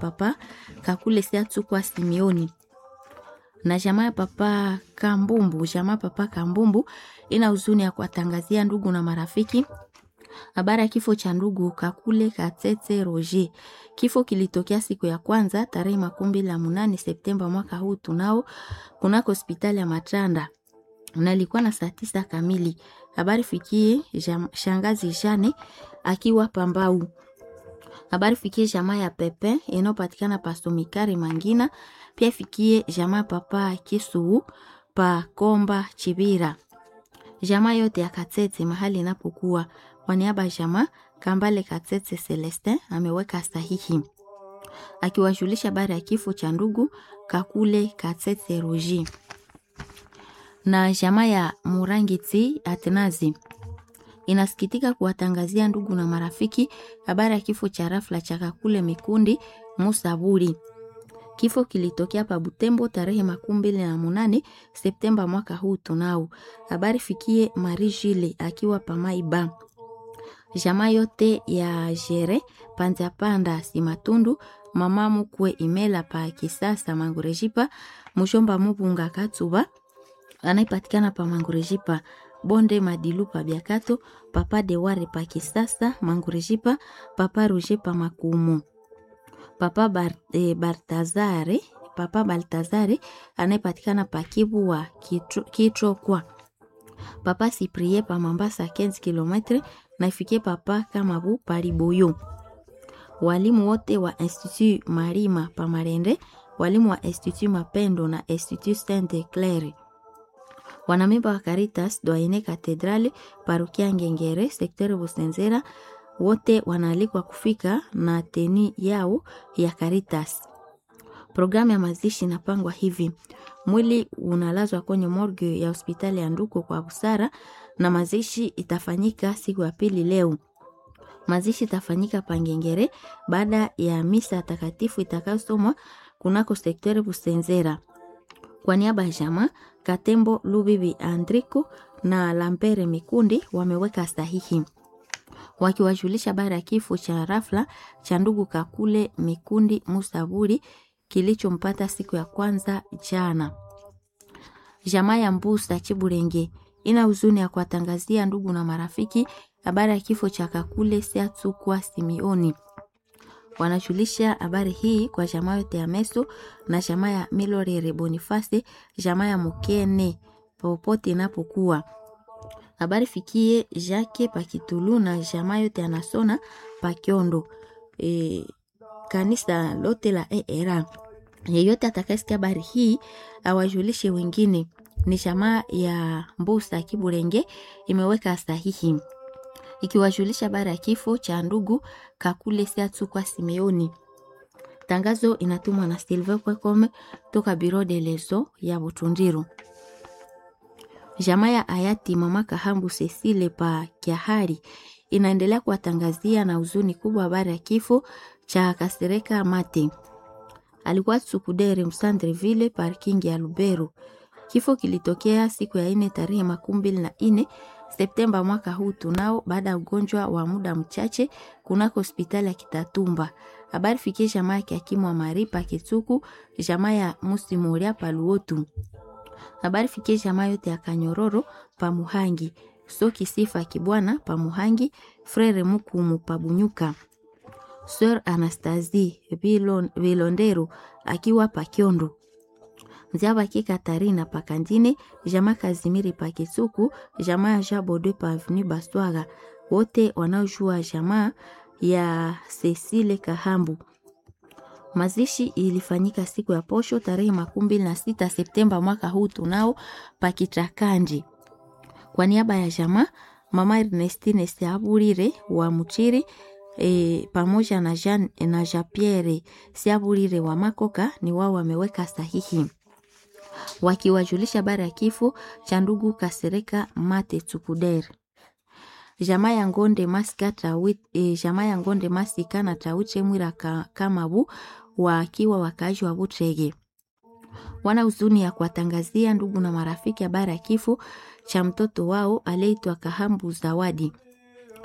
papa Kakule Siatsukwa Simioni na jamaa ya papa Kambumbu. Jamaa papa Kambumbu ina huzuni ya kuwatangazia ndugu na marafiki habari ya kifo cha ndugu Kakule Katete Roger. Kifo kilitokea siku ya kwanza tarehe makumi mbili na munane Septemba mwaka huu tunao kunako hospitali ya Matanda na ilikuwa na saa tisa kamili. Habari fikie jam, shangazi Jane akiwa Pambau. Habari fikie jamaa ya Pepe inayopatikana pa Somikari Mangina, pia ifikie jamaa papa Kisuu pa Komba Chibira, jamaa yote ya Katete mahali inapokuwa. Kwa niaba ya jamaa Kambale Katete Celestin ameweka sahihi akiwajulisha habari ya kifo cha ndugu Kakule Katete Roger na jamaa ya Murangiti Atenazi inasikitika kuwatangazia ndugu na marafiki habari ya kifo cha rafla cha Kakule Mikundi Musaburi. Kifo kilitokea pa Butembo tarehe makumi mbili na munane Septemba mwaka huu tunao. Habari fikie Marie Jile akiwa Pamaiba. Jamaa yote ya Jere Panza Panda Simatundu mama mukwe Imela pa Kisasa Mangurejipa Mushomba Mubunga Katuba anayepatikana pa Mangurejipa bonde madilu pa Biakato papa Deware pa Kisasa Mangurejipa papa Roger pa Makumu papa Bar, eh, Bartazare papa Baltazare anayepatikana pa Kibu wa Kitrokwa papa Siprie pa Mambasa 15 km na ifikie papa Kamabu pa Liboyo. Walimu wote wa Institut Marima pa Marende, walimu wa Institut Mapendo na Institut Sainte Claire wanamemba wa Caritas Doyene Katedrale parokia Ngengere sektere Busenzera wote wanaalikwa kufika na teni yao ya Caritas. Programu ya mazishi inapangwa hivi: mwili unalazwa kwenye morgue ya hospitali ya Nduko kwa busara, na mazishi itafanyika siku ya pili leo. Mazishi itafanyika Pangengere baada ya misa takatifu itakayosomwa kunako sektere Busenzera. Kwa niaba ya jamaa Katembo Lubibi Andriko na Lampere Mikundi wameweka sahihi wakiwajulisha habari ya kifo cha rafla cha ndugu Kakule Mikundi Musaburi kilichompata siku ya kwanza jana. Jamaa ya Mbusa Chiburenge ina huzuni ya kuwatangazia ndugu na marafiki habari ya kifo cha Kakule Siatsukwa Simioni. Wanajulisha habari hii kwa jamaa yote ya Meso na jamaa ya Milorere Boniface, jamaa ya Mukene popote inapokuwa. Habari fikie Jacques Pakitulu na jamaa yote anasona Pakiondo. E, kanisa lote la ERA. Yeyote atakayesikia habari hii awajulishe wengine. Ni jamaa ya Mbusa Kiburenge imeweka sahihi ikiwajulisha habari ya kifo cha ndugu Kakule Siatsukwa Simeoni. Tangazo inatumwa na Silver Kwekome toka Biro de Leso ya Butundiru. Jamaa ya hayati mama Kahambu Cecile pa Kiahari inaendelea kuwatangazia na huzuni kubwa habari ya kifo cha Kasereka Mate. Alikuwa Tsukudere Msandreville parking ya Lubero. Kifo kilitokea siku ya ine tarehe makumi mbili na ine Septemba mwaka huu tunao, baada ya ugonjwa wa muda mchache kunako hospitali ya Kitatumba. Habari fikie jamaa ya kiakimu wa Maripa Kituku, jamaa ya Musimoria Paluotu. Habari fikie jamaa yote ya Kanyororo pa Muhangi, Soki Sifa Kibwana pa Muhangi, Frere Mukumu pa Bunyuka. Sir Anastasie Vilondero akiwa pa Kyondo. Nziabaki Katarina Pakandine, jamaa Kazimiri Pakisuku, jamaa ya Jabode pa Avenue Baswaga, wote wanaojua jamaa ya Cecile Kahambu. Mazishi ilifanyika siku ya posho tarehe makumi mbili na sita Septemba mwaka huu tunao Pakitrakanji. Kwa niaba ya jamaa mama Ernestine Siaburire wa Muchiri e, pamoja na Jean, na Jean Pierre Siaburire wa Makoka ni wao wameweka sahihi wakiwajulisha habari ya kifo cha ndugu Kasereka Mate Tukuder. Jamaa ya Ngonde Masika Tawit, e, jamaa ya Ngonde Masika na Tauche Mwira ka, Kamabu wakiwa wakaaji wa Butrege wana huzuni ya kuwatangazia ndugu na marafiki habari ya kifo cha mtoto wao aliyeitwa Kahambu Zawadi.